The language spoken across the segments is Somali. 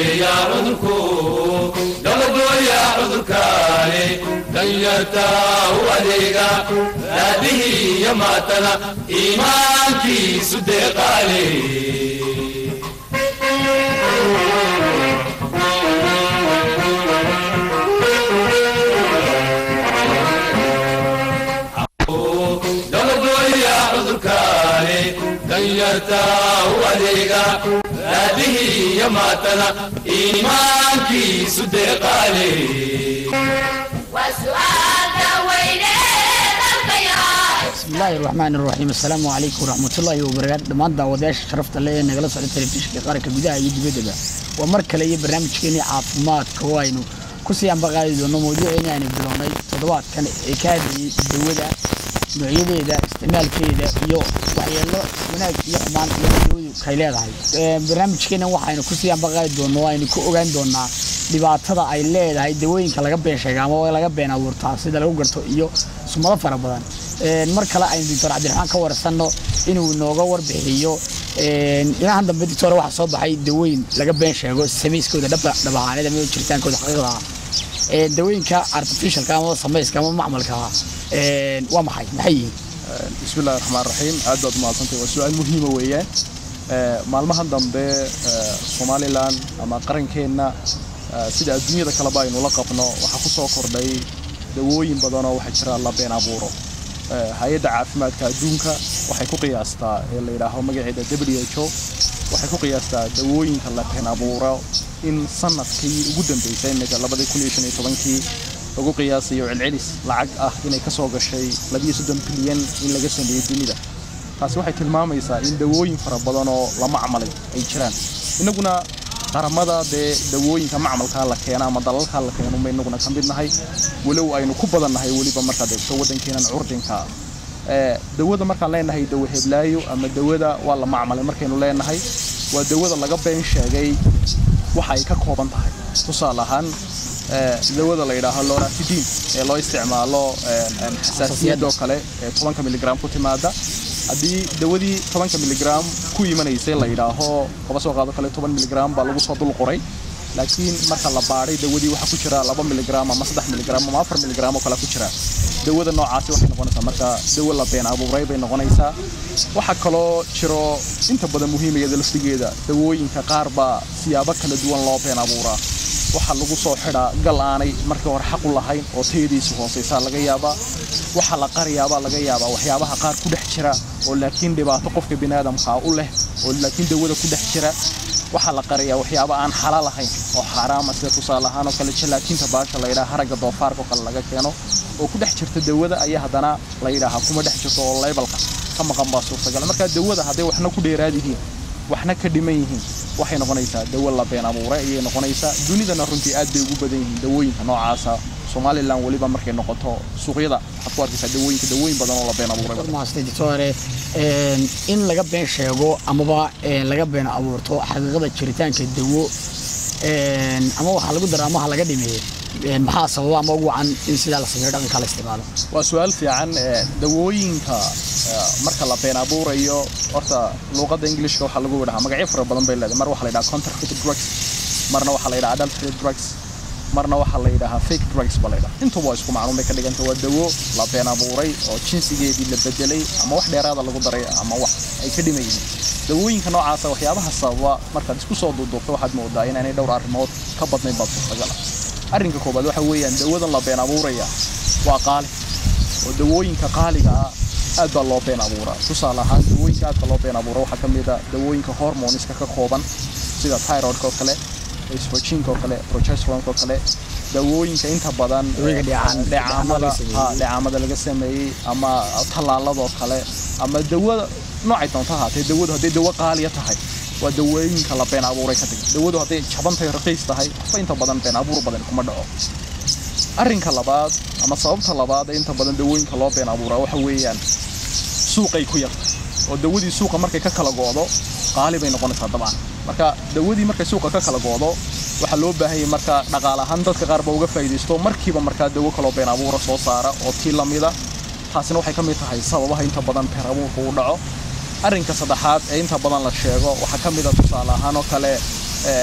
weeyaa cudurku dabagooya cudurkaani danyarta u adeega raadihii iyo maatana iimaankiisu deeqaale dabagooya cudurkaani danyarta u adeega raadihii iyo maatana iimaankiisu deeqaale bismillaahi raxmaan raxiim assalaamu calaykum waraxmatullaahi wabarakaatu dhammaan daawadayaasha sharafta leh ee nagala socda telefishinka qaranka gudaha iyo dibaddaba waa mar kale iyo barnaamijkeenii caafimaadka oo aynu ku sii ambaqaadi doono mawduuceeni aynu bilownay toddobaadkan ee ka hadlayay dawada noocyadeeda isticmaalkeeda iyo waxyeelo wanaag iyo xumaan iyo dawadu kay leedahay barnaamijkeena waxaynu kusii ambaqaadi doono oo aynu ku ogaan doonaa dhibaatada ay leedahay dawooyinka laga been sheega ama laga been abuurtaa sida lagu garto iyo sumado fara badan mar kale aynu doctor cabdiraxmaan ka warsanno inuu nooga warbixiyo inahan dambe doctor waxaa soo baxay dawooyin laga been sheego samayskooda dhaba dhabahaanida ama jiritaankooda xaqiiqda ah dawooyinka artificialka ama samayska ama macmalka waa maxay maxay yihiin bismi illahi raxmaan raxiim aad baad umahadsantay waa su-aal muhiima weeyaan maalmahan dambe somalilan ama qarankeenna sida adduunyada kaleba aynu la qabno waxaa ku soo kordhay dawooyin badanoo waxaa jira la been abuuro hay-adda caafimaadka adduunka waxay ku qiyaastaa ee la yidhaaho magaceeda w h o waxay ku qiyaastaa dawooyinka la been abuuro in sanadkii ugu dambeysay imika labadii kun iyo shan iyo tobankii lagu qiyaasayo celcelis lacag ah inay ka soo gashay labiyo soddon bilyan in laga sameeyey dunida taasi waxay tilmaamaysaa in dawooyin fara badan oo la macmalay ay jiraan innaguna qaramada dee dawooyinka macmalkaa la keena ama dalalkaa la keeno ma inaguna ka mid nahay walow aynu ku badan nahay weliba markaad eegto waddankeenan curdinka dawada markaan leenahay dawo heblaayo ama dawada waa la macmalay markaynu leenahay waa dawada laga been sheegay waxa ay ka kooban tahay tusaale ahaan dawada la yidhaaho loratidin ee loo isticmaalo xasaasiyadoo kale ee tobanka miligram ku timaada haddii dawadii tobanka miligram ku imanaysay la yidhaaho kaba soo qaado kale toban miligram baa lagu soo dul qoray laakiin marka la baadhay dawadii waxaa ku jira laba miligram ama saddex miligram ama afar miligram oo kale ku jira dawada noocaasi waxay noqonaysaa marka dawo la been abuuray bay noqonaysaa waxaa kaloo jiro inta badan muhiimayada laftigeeda dawooyinka qaar baa siyaabo kala duwan loo been abuuraa waxaa lagu soo xidhaa gal aanay markii hore xaq u lahayn oo tayadiisu hoosaysaa laga yaabaa waxaa la qariyaabaa laga yaabaa waxyaabaha qaar ku dhex jira oo laakiin dhibaato qofka biniaadamkaa u leh oo laakiin dawada ku dhex jira waxaa la qariyaa waxyaaba aan xalaal ahayn oo xaaraama sida tusaale ahaan oo kale jalaatinta baasha la yidhaha haragga doofaarka oo kale laga keeno oo ku dhex jirta dawada ayaa haddana la yidhaahaa kuma dhex jirto oo laybalka ka maqan baa suurtagal marka dawada hadday waxna ku dheeraad yihiin waxna ka dhiman yihiin waxay noqonaysaa dawo la been abuuray ayay noqonaysaa dunidana runtii aad bay ugu badan yihiin dawooyinka noocaasa somalilan weliba markay noqoto suuqyada waxaad ku arkaysaa dawooyinka dawooyin badan oo la been abuuray maastay doctore in laga been sheego amaba laga been abuurto xaqiiqada jiritaanka dawo ama waxaa lagu dara amaha laga dhimeeyo maxaa sababa ama ugu wacan in sidaa la sameeyo dhaqanka la isticmaalo waa su-aal fiican dawooyinka marka la been abuurayo horta luuqadda ingilishka waxaa lagu dhahaa magacyo fara badan bay leedahay mar waxaa la yidhaha counterfeit drugs marna waxaa la yidhaha adulterated drugs marna waxaa la yidhahaa fake drugs ba la yidhaha intuba waa isku macluum bay ka dhiganta waa dawo la been abuuray oo jinsigeedii la bedelay ama wax dheeraada lagu daray ama wax ay ka dhiman yihiin dawooyinka noocaasa waxyaabaha sababa markaad isku soo duuduubto waxaad moodaa inaanay dhowr arrimood ka badnayn baad suurtagala arrinka koobaad waxa weeyaan dawadan la been abuuraya waa qaali oo dawooyinka qaaliga ah aad baa loo been abuuraa tusaale ahaan dawooyinka aadka loo been abuura waxaa ka mid a dawooyinka hormoniska ka kooban sida tyroidka oo kale estrogenka oo kale progesteronka oo kale dawooyinka inta badan dheecaamada laga sameeyey ama tallaaladoo kale ama dawada noocay doonto ahaatee dawadu hadday dawo qaaliya tahay waa dawooyinka la been abuuray ka tag dawadu hadday jabantahay raqiis tahay waxba inta badan been abuur badan kuma dhaco arrinka labaad ama sababta labaad ee inta badan dawooyinka loo been abuuraa waxa weeyaan suuqay ku yartay oo dawadii suuqa markay ka kala go'do qaali bay noqonaysaa dabcan marka dawadii markay suuqa ka kala go'do waxaa loo baahanyay marka dhaqaale ahaan dadka qaar ba uga faa'iidaysto markiiba markaa dawo kaloo been abuura soo saara oo tii lamida taasina waxay ka mid tahay sababaha inta badan been abuurka u dhaco arrinka saddexaad ee inta badan la sheego waxaa ka mid a tusaale ahaan oo kale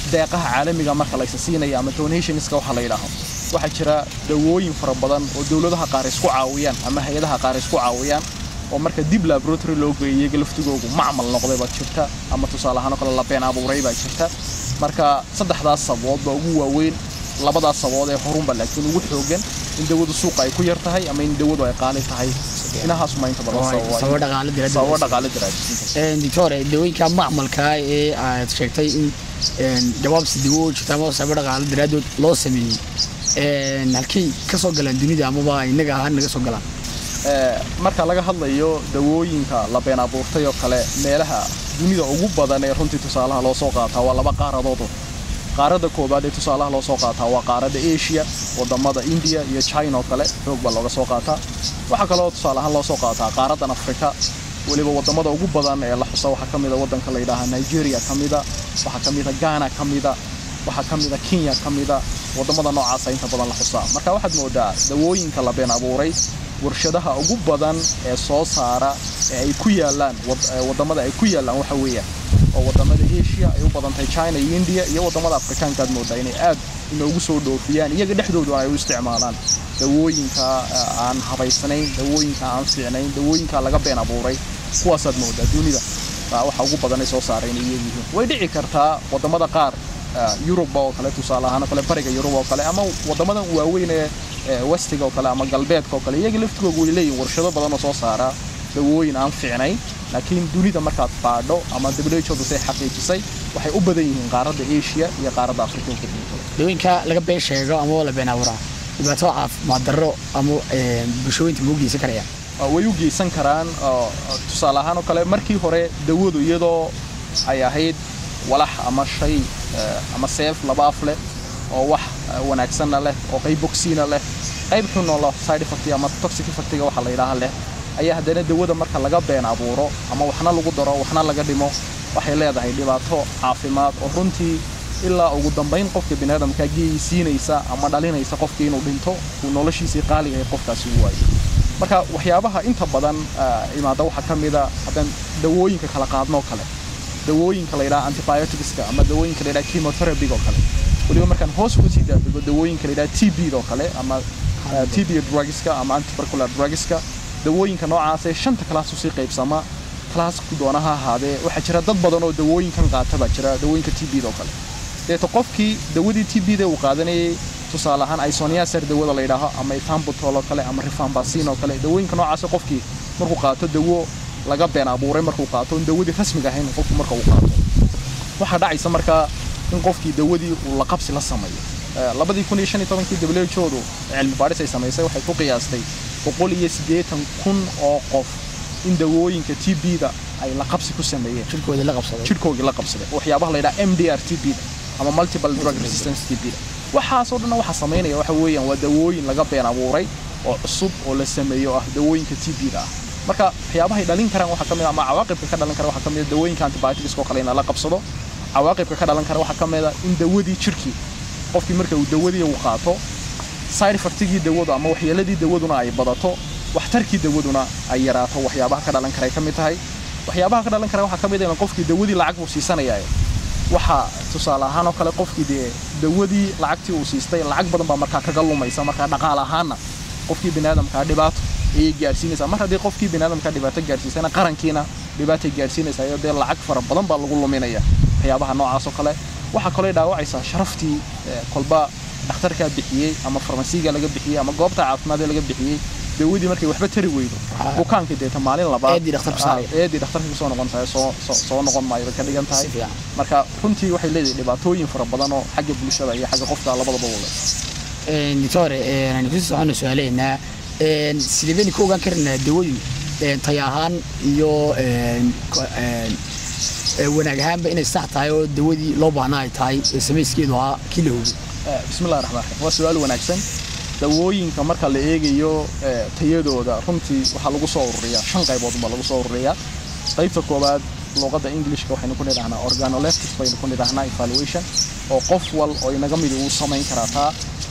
deeqaha caalamiga marka laysa siinaya ama donationska waxa la yidhaaho waxaa jira dawooyin fara badan oo dowladaha qaar isku caawiyaan ama hay-adaha qaar isku caawiyaan oo marka dib laboratory loo geeyay iyaga laftigoogu macmal noqday baa jirta ama tusaale ahaan oo kale la been abuuray baa jirta marka saddexdaas sababood baa ugu waaweyn labadaas sababood ee horunba laakiin ugu xoogan in dawadu suuqa ay ku yar tahay ama in dawadu ay qaali tahay inahaasuma inta badan sababa sababo dhaqaale diraaddeed. sababo dhaqaale daraaddeed doctore dawooyinka macmalka ee aad sheegtay in een, jawaabsi dawo jirta ama sababo dhaqaale daraaddood loo sameeyey een, halkay ka soo galaan dunida amaba innaga ahaan naga soo galaan Ee, marka laga hadlayo dawooyinka la been abuurtay oo kale meelaha dunida ugu badan ee runtii tusaalaha loo soo qaataa waa laba qaaradood qaaradda koowaad ee tusaalaha loo soo qaataa waa qaaradda asia wadamada india iyo china oo kale xoog baa looga soo qaataa waxaa kaloo tusaale ahaan loo soo qaataa qaaraddan afrika weliba wadamada ugu badan ee la xusa waxaa ka mida wadanka la yidhaaha nigeria ka mida waxaa ka mida ghana ka mida waxaa ka mida kenya ka mida wadamada noocaasa inta badan la xusaa marka waxaad moodaa dawooyinka la been abuuray warshadaha ugu badan ee soo saara ee ay ku yaalaan wad- ee wadamada ay ku yaalaan waxa weeyaan oo wadamada asia ay u badantahay china iyo india iyo wadamada afrikaanka aad moodaa inay aad inoogu soo dhoofiyaan iyaga dhexdooduna ay u isticmaalaan dawooyinka eh, aan habaysnayn dawooyinka aan fiicnayn dawooyinka laga been abuuray kuwaasaad moodaa dunida baa waxa ugu badan ay soo saara inay iyaga yihiin way dhici kartaa wadamada qaar eh, yurub oo kale tusaale ahaan oo kale bariga yurub oo kale ama wadamadan waaweyn ee ee westiga oo kale ama galbeedka oo kale iyaga laftigooga way leeyihin warshado badan oo soo saara dawooyin aan fiicnayn laakiin dunida markaad baadho ama WHO say xaqiijisay waxay u badan yihiin qaaradda Asia iyo qaaradda Afrika oo kale dawooyinka laga been sheego ama la been abuuraa dhibaato caafimaad darro ama een, bulshooyinka ma u geysan karayaan Uh, way u geysan karaan uh, tusaale ahaan oo kale markii hore dawadu iyadoo ay ahayd walax ama shay uh, ama seef laba af leh oo wax uh, wanaagsanna leh oo qayb bogsiina leh qayb xun oo leh side effect ama toxic effectiga waxa la yidhaaha leh ayaa haddana dawada marka laga been abuuro ama waxna lagu daro waxna laga dhimo waxay leedahay dhibaato caafimaad oo runtii ilaa ugu dambayn qofka biniaadamka geysiinaysa ama dhalinaysa qofkii inuu dhinto uu noloshiisii qaaliga ee qofkaasi u waayo marka waxyaabaha inta badan ah, imaada waxaa ka mida haddaan dawooyinka kala qaadno oo kale dawooyinka la yidhaha antibioticska ama dawooyinka la yidhaha chemotherapy oo kale weliba markaan hoos uga sii daadego dawooyinka la yidhaha TB oo kale ama ah, TB drugska ama antipercular drugska dawooyinka noocaas ee shanta kalaas usii qaybsama kalaas ku doona ha ahaadee waxaa jira dad badan oo dawooyinkan qaata baa jira dawooyinka TB oo kale deeto qofkii dawadii TB da uu qaadanayay tusaale ahaan isoniazid dawada la yidhaaho ama ethambutol oo kale ama rifampicin oo kale dawooyinka noocaas qofkii markuu qaato dawo laga been abuuray markuu qaato in dawadii rasmiga ahayn qofku marka uu qaato waxaa dhacaysa markaa in qofkii dawadii uu la qabsi la sameeyo Eh, labadii kun iyo shan iyo tobankii WHO-du cilmi baadhis ay samaysay waxay ku qiyaastay boqol iyo siddeetan kun oo qof in dawooyinka TB-da ay la qabsi ku sameeyeen jirkooda la qabsaday jirkoogii la qabsaday waxyaabaha la yidhaha MDR TB-da ama multiple drug resistance TB-da waxaasoo dhan waxa samaynaya waxa weeyaan waa dawooyin laga been abuuray oo cusub oo la sameeyo oo ah dawooyinka TB-da ah marka waxyaabahay dhalin karaan waxaa ka mid ah ama cawaaqibka ka dhalan kara waxaa ka mid ah dawooyinka antibiotics oo kale in la qabsado cawaaqibka ka dhalan kara waxaa ka mid ah in dawadii jirkii qofkii marka uu dawadii uu qaato side effectigii dawadu ama waxyeeladii dawaduna ay badato waxtarkii dawaduna ay yaraato waxyaabaha ka dhalan kara ay ka mid tahay waxyaabaha ka dhalan kara waxaa ka mid ah in qofkii dawadii lacag buu siisanaya waxa tusaale ahaan oo kale qofkii dee dawadii lacagtii uu siistay lacag badan baa markaa kaga lumaysa markaa dhaqaale ahaanna qofkii biniaadamkaa dhibaato ayay gaarsiinaysaa mar haddii qofkii biniaadamkaa dhibaato gaarsiisana qarankiina dhibaatay gaarsiinaysaa iyo dee lacag fara badan baa lagu luminaya waxyaabaha noocaas oo kale waxaa kaloo dhaawacaysaa sharaftii eh, kolba dhakhtarkaa bixiyey ama farmasiiga laga bixiyey ama goobta caafimaad ee laga bixiyey dawadii markay waxba tari weydo Ah. bukaankii deeta maalin labaad Eedii dhakhtarku saaraya. Ah, eedii dhakhtarka kusoo noqon tahay soo soo- soo noqon maayo bay ka dhigan tahay Si fiican. marka runtii waxay leedahay dhibaatooyin fara badan oo xagga bulshada iyo xagga qofka labadaba u leh Een, doctore een, aan kusii socono su-aalaheena een, sidee baynu ka ogaan karnaa dawadu een, tayo ahaan iyo een, ko- een, ee, wanaag ahaanba inay sax tahay oo dawadii loo baahnaa ay tahay ee samayskeedu ahaa kii la hubay Eh, bismillahi raxmaan raxiim waa su-aal wanaagsan dawooyinka marka la eegayo eh, tayadooda runtii waxaa lagu soo ururiyaa shan qaybood baa lagu soo ururiyaa qaybta koowaad luqadda englishka waxaynu ku nidhahnaa organoleptic baynu ku nidhahnaa evaluation oo qof wal oo inaga midi uu samayn karaa taa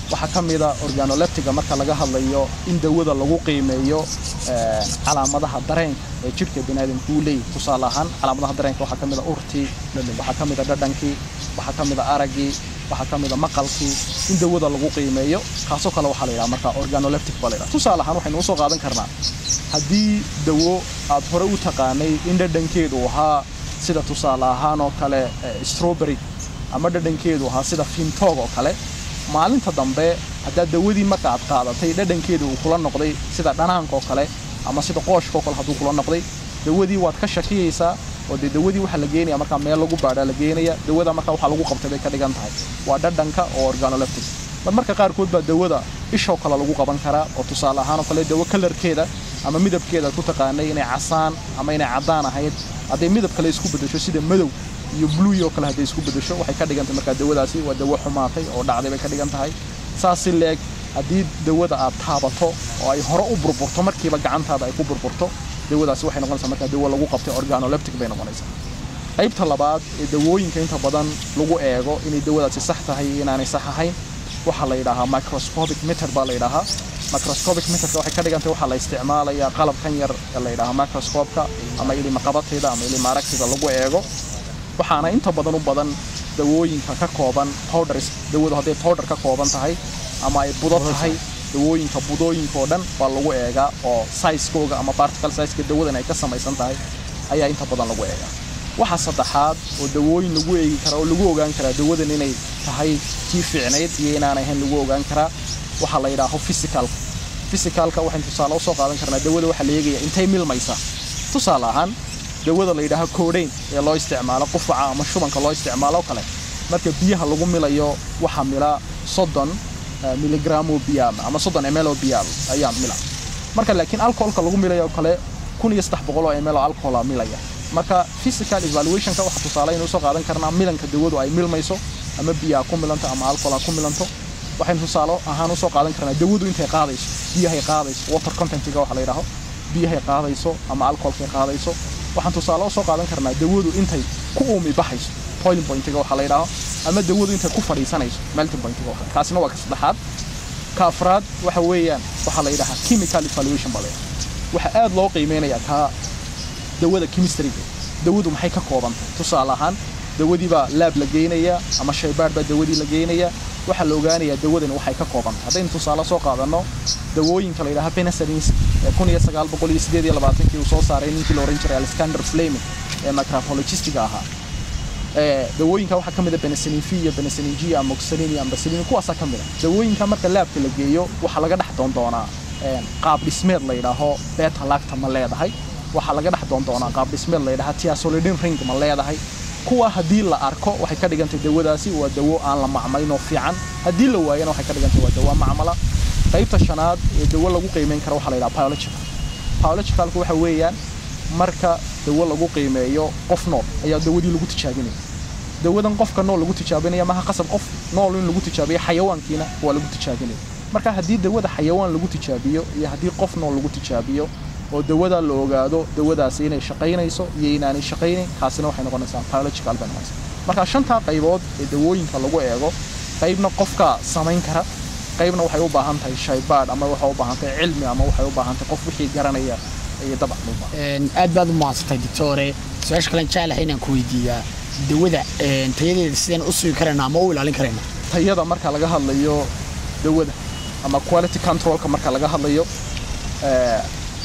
waxaa ka mida organoleptiga marka laga hadlayo in dawada lagu qiimeeyo eh, calaamadaha dareenka ee jidhka biniaadamku uu leeyahay tusaale ahaan calaamadaha dareenka waxaa ka mida urtii waxaa ka mida dhadhankii waxaa ka mida araggii waxaa ka mida maqalkii in dawada lagu qiimeeyo kaasoo kale waxaa la yidhaha marka organoleptic baa la yidhaha tusaale ahaan waxaynu usoo qaadan karnaa haddii dawo aad hore u taqaanay in dhadhankeedu ahaa sida tusaale ahaan oo kale eh, strawberry ama dhadhankeedu ahaa sida fintoog oo kale maalinta dambe haddaad dawadii marka aad qaadatay dhadhankeedu uu kula noqday sida dhanaanka oo kale ama sida qooshka oo kale hadduu kula noqday dawadii waad ka shakiyaysaa oo dee dawadii waxaa la geenaya markaa meel lagu baadhaa la geenaya dawada markaa waxaa lagu qabtay bay ka dhigan tahay waa dhadhanka oo organoleptic mar marka qaarkood baa dawada ishoo kale lagu qaban karaa oo tusaale ahaan oo kale dawo kalarkeeda ama midabkeeda aad ku taqaanay inay casaan ama inay caddaan ahayd hadday midab kale isku beddesho sida madow iyo blue oo kale hadday isku beddesho waxay ka dhigan tahay markaa dawadaasi waa dawo xumaatay oo dhacday bay ka dhigan tahay saas si leeg haddii dawada aad taabato oo ay hore u burburto markiiba gacantaada ay ku burburto dawadaasi waxay noqonaysaa markaa dawo lagu qabtay organoleptic bay noqonaysaa qaybta labaad ee dawooyinka inta badan lagu eego inay dawadaasi sax tahay iyo inaanay sax ahayn waxaa la yidhaahaa microscopic meter baa la yidhaahaa microscopic meterka waxay ka dhigantay waxaa la isticmaalayaa qalabkan yar ee la yidhaahaa microscopeka ama ilimaqabateeda ama ilimaaragtida lagu eego waxaana inta badan u badan dawooyinka ka kooban powders dawadu hadday powder ka kooban tahay ama ay budo tahay dawooyinka budooyinka oo dhan baa lagu eegaa oo sizekooga ama particle sizeka dawadan ay ka samaysan tahay ayaa inta badan lagu eegaa waxa saddexaad oo dawooyin lagu eegi karaa oo lagu ogaan karaa dawadan inay tahay tii fiicnayd iyo inaan ahayn lagu ogaan karaa waxaa la yidhaaho physicalka physicalka waxaynu tusaale usoo qaadan karnaa dawada waxaa la eegaya intay milmaysaa tusaale ahaan dawada la yidhaaho codain ee loo isticmaalo qufaca ama shubanka loo isticmaalo oo kale marka biyaha lagu milayo waxaa mila soddon eh, miligram oo biyaal ama soddon ml oo biyaal ayaa mila marka laakiin alcoholka lagu milayo oo kale kun iyo saddex boqol oo ml oo alcohola milaya marka physical evaluationka waxaa tusaale aynu usoo qaadan karnaa milanka dawadu ay milmayso ama biyaha ku milanto ama alcohola ku milanto waxaynu tusaale ahaan usoo qaadan karnaa dawadu intay qaadayso biyahay qaadayso water contentiga waxa la yidhaaho biyahay qaadayso ama alcoholkay qaadayso waxaan tusaale usoo qaadan karnaa dawadu intay ku uumi baxayso boiling pointiga waxa la yidhaaho ama dawadu intay ku fadhiisanayso melting pointiga waxa kaasina waa ka saddexaad ka afraad waxa weeyaan waxaa la yidhahaa chemical evaluation baa la yidhaha waxaa aad loo qiimeynayaa kaa dawada chemistryga dawadu maxay ka koobantahay tusaale ahaan dawadii baa laab la geynayaa ama shaybaadh baa dawadii la geynayaa waxaa la ogaanayaa dawadani waxay ka koobantahay haddaynu tusaale soo qaadanno dawooyinka la yidhaha penicillins ee kun iyo sagaal boqol iyo sideed iyo labaatankii uu soo saaray ninkii la oran jiray alexander fleming ee microbiologistiga ahaa ee dawooyinka waxaa ka mid a penicillin v iyo penicillin g amoxicillin iyo ampicillin kuwaasaa ka mid a dawooyinka marka laabka la geeyo waxaa laga dhex doon doonaa een, qaab dhismeed la yidhaaho beta lacta ma leedahay waxaa laga dhex doon doonaa qaab dhismeed la yidhaha tiasolidin ring ma leedahay kuwa haddii la arko waxay ka dhigantay dawadaasi waa dawo aan la macmalin oo fiican haddii la waayana waxay ka dhigantay waa dawo macmala qaybta shanaad ee dawo lagu qiimeyn karo waxaa la yidhaha biological biologicalku waxa weeyaan marka dawo lagu qiimeeyo qof nool ayaa dawadii lagu tijaabinaya dawadan qofka nool lagu tijaabinaya maaha qasab qof nool in lagu tijaabiyo xayawaankiina waa lagu tijaabinaya marka haddii dawada xayawaan lagu tijaabiyo iyo haddii qof nool lagu tijaabiyo oo dawada la ogaado dawadaasi inay shaqaynayso iyo inaanay shaqaynayn kaasina waxay noqonaysaa biological bay noqonaysaa marka shantaa qaybood ee dawooyinka lagu eego qaybna qofka samayn kara qaybna waxay u baahan tahay shaybaadh ama waxay u baahan tahay cilmi ama waxay u baahan tahay qof wixii garanaya iyo dabcan u baahan Een, aad baad u mahadsantay doctore su-aasha kalen jeclahay inaan ku weydiiyaa dawada een, tayadeeda sideen u sugi karayna ama u ilaalin karayna tayada marka laga hadlayo dawada ama quality controlka marka laga hadlayo ee,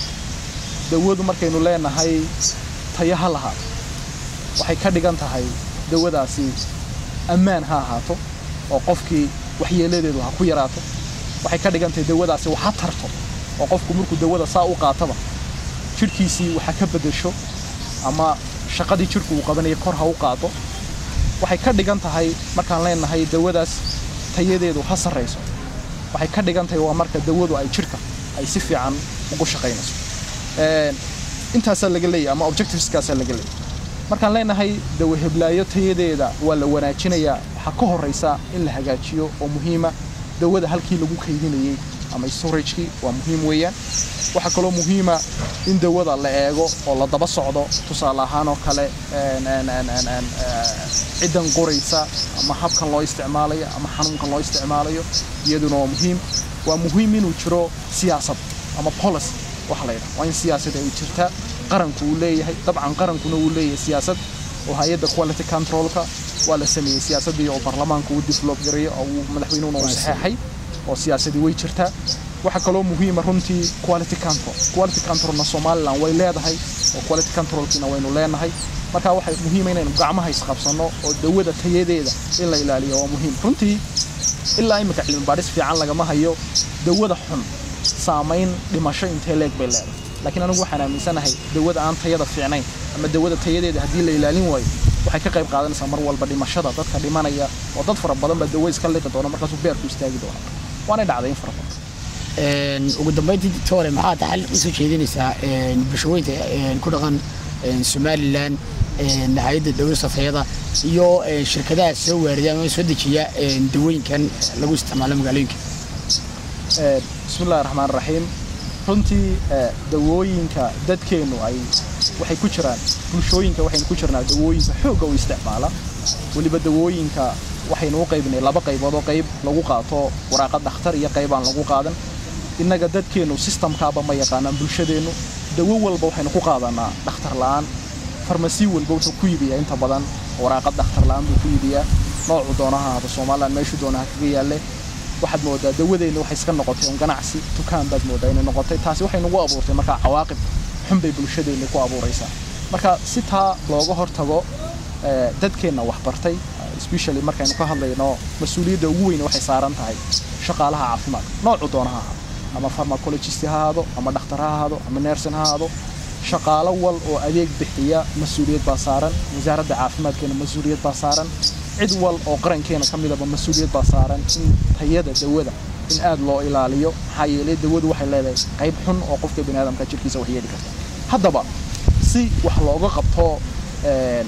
dawadu markaynu leenahay tayo ha lahaato waxay ka dhigan tahay dawadaasi ammaan ha ahaato oo qofkii waxyeeladeedu ha ku yaraato waxay ka dhigan tahay dawadaasi wax ha tarto oo qofku markuu dawada saa u qaataba jidhkiisii waxa ka beddesho ama shaqadii jidhku uu qabanaya kor ha u qaado waxay ka dhigan tahay markaan leenahay dawadaas tayadeedu ha sarrayso waxay ka dhigan tahay waa marka dawadu ay jidhka ay si fiican ugu shaqaynayso Een, intaasaa laga leeyahay ama objectiveskaasaa laga leeyahay markaan leenahay dawo heblaayo tayadeeda waa la wanaajinayaa waxaa ka horraysa in la hagaajiyo oo muhiima dawada halkii lagu kaydinayey ama storagekii waa muhiim weeyaan waxaa kaloo muhiima in dawada la eego oo la daba socdo tusaale ahaan oo kale een, een, een, een, een, eh, ciddan qoraysa ama habkan loo isticmaalayo ama xanuunkan loo isticmaalayo iyaduna waa muhiim waa muhiim inuu jiro siyaasad ama policy waxa la yidhaha waa in siyaasad ay jirtaa qaranku uu leeyahay dabcan qarankuna uu leeyahay siyaasad oo hay-adda quality controlka waa la sameeyey siyaasaddii oo baarlamaanku uu develop gareeyo oo uu madaxweynuhuna uu saxeexay oo siyaasadii way jirtaa waxaa kaloo muhiima runtii quality control quality controlna somaliland way leedahay oo quality controlkiina waynu leenahay marka waxay muhiima inaynu gacmaha isqabsanno oo dawada tayadeeda in la ilaaliyo waa muhiim runtii ilaa imika cilmi baadhis fiican lagama hayo dawada xun saamayn dhimasho intee leeg bay leedahay laakiin anigu waxaan aaminsanahay dawada aan tayada fiicnayn ama dawada tayadeeda haddii la ilaalin waayo waxay ka qayb qaadanaysaa mar walba dhimashada dadka dhimanaya oo dad fara badan baa dawo iska liqi doona markaasuu beerku istaagi doona waanay dhacday in fara badan Een, ugu dambeyntii doctore maxaa taxal usoo jeedinaysaa een, bulshooyinka een, ku dhaqan een, somalilan een, hay-adda dowlada tayada iyo een, shirkadaha soo waarida ama soo dejiya een, dawooyinkan lagu isticmaalo magaalooyinka Ee, bismillahi raxmaan raxiim runtii ee, dawooyinka dadkeennu ay waxay ku jiraan bulshooyinka waxaynu ku jirnaa dawooyinka xoogga u isticmaala weliba dawooyinka waxaynu u qaybinay laba qaybood oo qayb lagu qaato waraaqa dhakhtar iyo qayb aan lagu qaadan innaga dadkeennu systemkaaba ma yaqaanaan bulshadeennu dawo walba waxaynu ku qaadanaa dhakhtar la'aan farmasi walba wuxuu ku iibiyaa inta badan waraaqad dhakhtar la'aan buu ku iibiyaa noocu doonaha ahaba somaliland meeshuu doonaha kaga yaalle waxaad moodaa dawadeenna waxay iska noqotay un ganacsi dukaan baad moodaa inay noqotay taasi waxay nagu abuurtay markaa cawaaqib xun bay bulshadeenna ku abuuraysaa marka si taa looga hortago ee, dadkeenna wax bartay especially markaynu ka hadlayno mas-uuliyadda ugu weyn waxay saaran tahay shaqaalaha caafimaadka noocu doona ha ahaado ama pharmacologist ha ahaado ama dhakhtar ha ahaado ama nersin ha ahaado shaqaalo wal oo adeeg bixiya mas-uuliyad baa saaran wasaaradda caafimaadkeena mas-uuliyad baa saaran cid wal oo qarankeena ka midaba mas-uuliyad baa saaran in tayada dawada in aad loo ilaaliyo maxaa yeelay dawadu waxay leedahay qayb xun oo qofka biniaadamka jirkiisa wax yeeli karta haddaba si wax looga qabto een,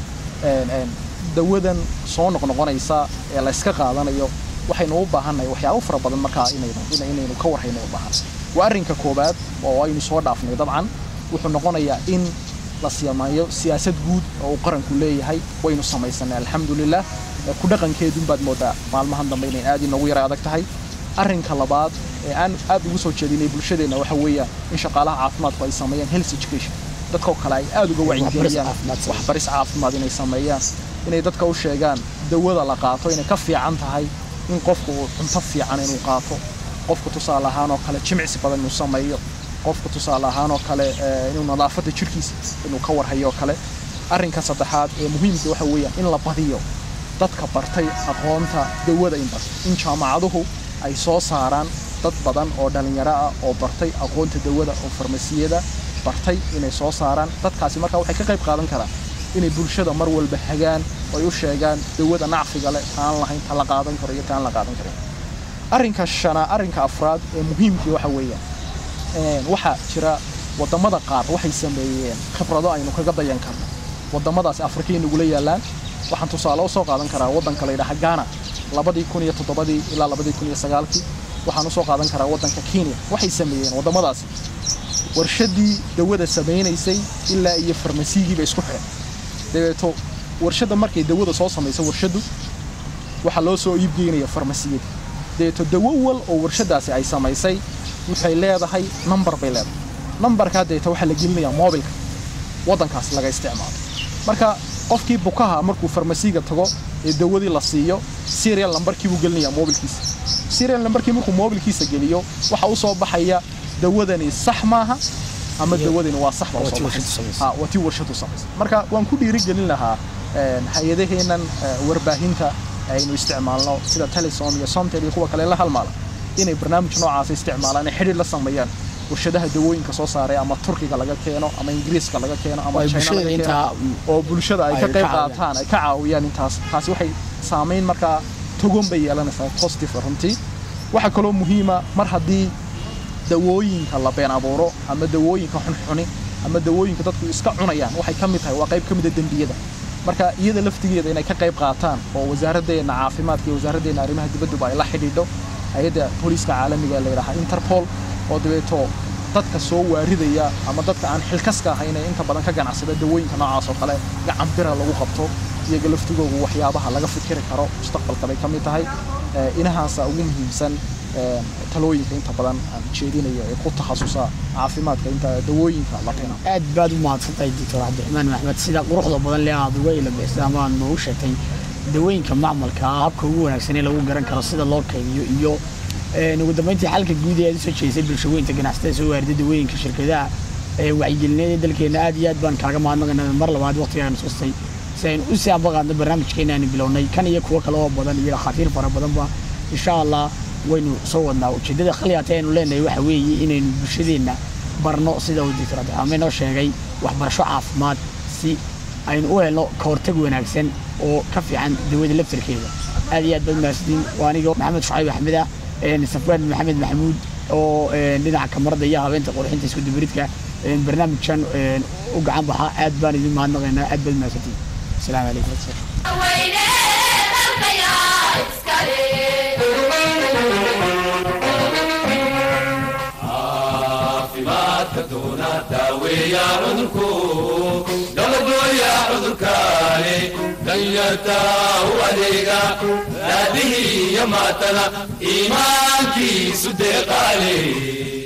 een, een, dawadan soo noqnoqonaysa ee la iska qaadanayo waxaynu u baahannahay waxyaabo fara badan markaa inaynu ina- inaynu ka warhayno u baahan waa arrinka koowaad oo aynu soo dhaafnay dabcan wuxuu noqonayaa in la sameeyo siyaasad guud oo uu qaranku leeyahay waynu samaysanay alxamdulilah ee ku dhaqankeedun baad moodaa maalmahan dambe inay aad inoogu yara adag tahay arrinka labaad ee aan aad ugu soo jeedinay bulshadeenna waxa weeyaan in shaqaalaha caafimaadku ay sameeyaan health education dadkoo kale ay aad uga wacyigeliyaan caafimaad sameeyaan. waxbaris caafimaad inay sameeyaan inay dadka u sheegaan dawada la qaato inay ka fiican tahay in qofku uu cunto fiican inuu qaato qofku tusaale ahaan oo kale jimicsi badan inuu sameeyo qofku tusaale ahaan oo kale eh, inuu nadaafadda jirkiisa inuu ka warhayo oo kale arrinka saddexaad ee muhiimka waxa weeyaan in la badiyo dadka bartay aqoonta dawada in bartay in jaamacaduhu ay soo saaraan dad badan oo dhalinyaro ah oo bartay aqoonta dawada oo farmasiyada bartay inay soo saaraan dadkaasi marka waxay ka qayb qaadan karaan inay bulshada mar walba hagaan oo ay u sheegaan dawada nacfiga leh taan lahayn ta la qaadan karo iyo taan la qaadan karin arrinka shana arrinka afraad ee muhiimkii waxa weeyaan een, waxaa jira wadamada qaar waxay sameeyeen khibrado aynu kaga dayan karno wadamadaasi afrikay nagula yaalaan waxaan tusaale usoo qaadan karaa wadanka la yidhaha ghana labadii kun iyo toddobadii ilaa labadii kun iyo sagaalkii waxaan usoo qaadan karaa wadanka kenya waxay sameeyeen wadamadaasi warshadii dawada samaynaysay ilaa iyo farmasiyigiiba isku xidhan dabeeto warshadda markay dawada soo samayso warshaddu waxaa loo soo iibgeynaya farmasiyada dabeeto dawo wal oo warshadaasi ay samaysay waxay leedahay number bay leedahay numbarkaa dabeeto waxaa la gelinayaa moobilka waddankaas laga isticmaalo marka qofkii bukaha markuu farmasiga tago ee dawadii la siiyo serial numberkii buu gelinayaa moobilkiisa serial numberkii markuu moobilkiisa geliyo waxa u soo baxaya dawadani sax maaha ama dawadani waa sax baa waa usoo tii baxaysa. warshadu samaysay. Ha, waa tii warshadu samaysay marka waan ku dhiirigelin lahaa een, hay-adaheennan eh, warbaahinta aynu isticmaalno sida telesom iyo somtel iyo kuwa kale la halmaala inay barnaamij noocaas isticmaalaan ay xidhiir la sameeyaan warshadaha dawooyinka soo saaray ama turkiga laga keeno ama ingiriiska laga keeno ama oo ay China bulshada laga keeno intaa oo bulshada ay ay ka ka qayb caawiyaan. qaataan ay ka caawiyaan intaas taasi waxay saameyn markaa togon bay yeelanaysaa positive runtii waxaa kaloo muhiima mar haddii dawooyinka la been abuuro ama dawooyinka xunxuni ama dawooyinka dadku iska cunayaan waxay ka mid tahay waa qayb ka mid a dembiyada marka iyada laftigeeda inay ka qayb qaataan oo wasaaraddeena caafimaadka iyo wasaaraddeena arrimaha dibadduba ay la xidhiidho hay-adda booliiska caalamiga la yidhaaha interpol oo dabeeto dadka soo waaridaya ama dadka aan xilkaska ahayn ee inta badan ka ganacsada dawooyinka noocaas oo kale gacan bira lagu qabto iyaga laftigoogu waxyaabaha laga fikiri karo mustaqbalka bay ka mid tahay inahaasa ugu muhiimsan talooyinka inta badan aan jeedinayo ee ku takhasusa caafimaadka inta dawooyinka la keeno aad baad u mahadsantahay doctor cabdiraxmaan maxmed sida quruxda badan le aad uga ilabixsay ama aad noogu sheegtay dawooyinka macmalka ah habka ugu wanaagsan ee lagu garan karo sida loo kaydiyo iyo ugu dambeyntii xalka guud ee aad usoo jeedisay bulshaweynta ganacsatada soo waarida dawooyinka shirkadaha wacyigelineed ee dalkeena aad iyo aad baan kaaga mahadnaqaynaa mar labaad waqtigaan sustay si aynu u sii ambaqaadno barnaamijkeena aanu bilownay kan iyo kuwo kale oo badan iyo dhakhaatiir fara badanba insha allah waynu soo wadnaa ujeeddada khaliyaata aynu leenahay waxa weeye inaynu bulshadeenna barno sida uu doctor cabdiraxmaan noo sheegay waxbarasho caafimaad si aynu u helno kahortag wanaagsan oo ka fiican dawada laftarkeeda aad iyo aad baad mahadsantiin waa aniga maxamed shucayb axmed ah safwaan maxamed maxamuud oo dhinaca kamarada iyo habeenta qurxinta isku dubaridka barnaamijkan u gacan baxa aad baan idin mahadnaqaynaa aad baad mahadsantiin asalaamu calaykum caafimaadka doona daaweeya cudurku dabadooya cudurkaani danyarta u adeega raadihii iyo maatana iimaankiisu deeqaale